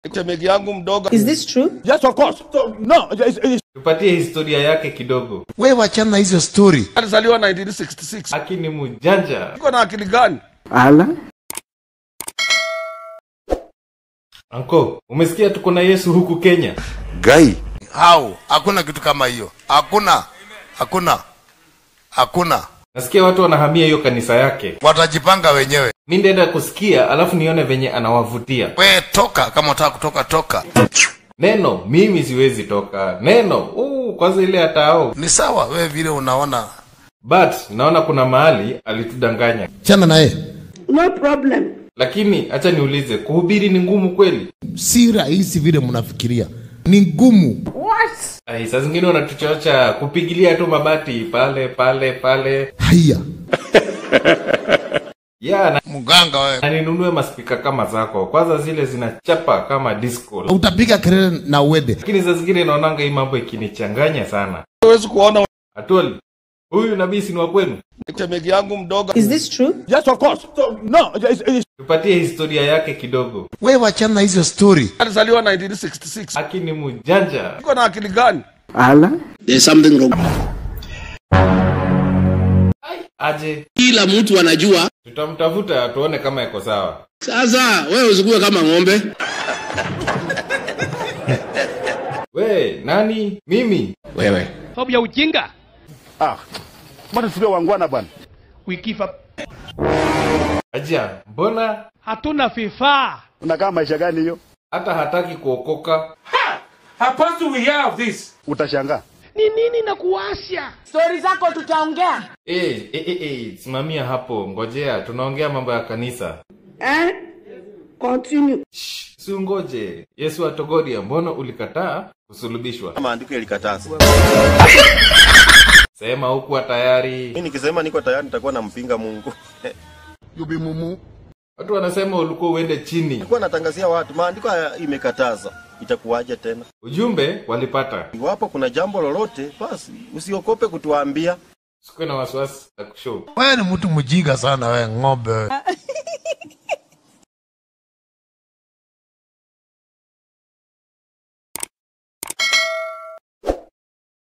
Chemegi yangu mdogo Is this true? Yes, of course. So, no, it's, it's, tupatie historia yake kidogo we wachana hizo story alizaliwa 1966. aki ni mjanja Iko na akili gani? anko umesikia tuko na yesu huku kenya gai hau hakuna kitu kama hiyo hakuna hakuna hakuna nasikia watu wanahamia hiyo kanisa yake watajipanga wenyewe mi ndaenda kusikia alafu nione venye anawavutia we toka kama utaka kutoka toka neno mimi siwezi toka neno uu, kwanza ile hatao ni sawa we vile unaona but naona kuna mahali alitudanganya chana naye No problem. lakini hacha niulize kuhubiri ni ngumu kweli si rahisi vile mnafikiria ni ngumu Ai, saa zingine unatuchocha kupigilia tu mabati pale pale pale haya ya na, mganga we na ninunue maspika kama zako kwanza zile zinachapa kama disco utapiga kelele na uende lakini saa zingine naonanga hii mambo ikinichanganya sana Huwezi kuona atoli huyu nabii si ni wa kwenu chemegi yangu mdogo Is this true? yes, of course. So, no, it's, it's, tupatie historia yake kidogo we wachana hizo story alizaliwa 1966. aki ni mjanja Iko na akili gani? There's something wrong. aje Kila mtu anajua. tutamtafuta tuone kama iko sawa Sasa wewe usikuwe kama ng'ombe. we nani mimi wewe sababu ya ujinga ah, mbona tusiwe wangwana bwana? we give up aja mbona hatuna vifaa Unakaa maisha gani hiyo? hata hataki kuokoka Utashangaa. ni nini na kuwasha Eh, eh, eh, eh, simamia hapo ngojea tunaongea mambo ya kanisa Eh? Continue. Shh, si ungoje yesu atogoria mbona ulikataa kusulubishwa maandiko yalikataza. sema hukuwa tayari Mimi nikisema niko tayari nitakuwa nampinga Mungu. watu wanasema ulikuwa uende chini Nilikuwa natangazia watu maandiko haya imekataza. Itakuwaje tena? ujumbe walipata Iwapo kuna jambo lolote, basi usiokope kutuambia. sikuwe na wasiwasi na kushow wewe ni mtu mjinga sana we ng'ombe wewe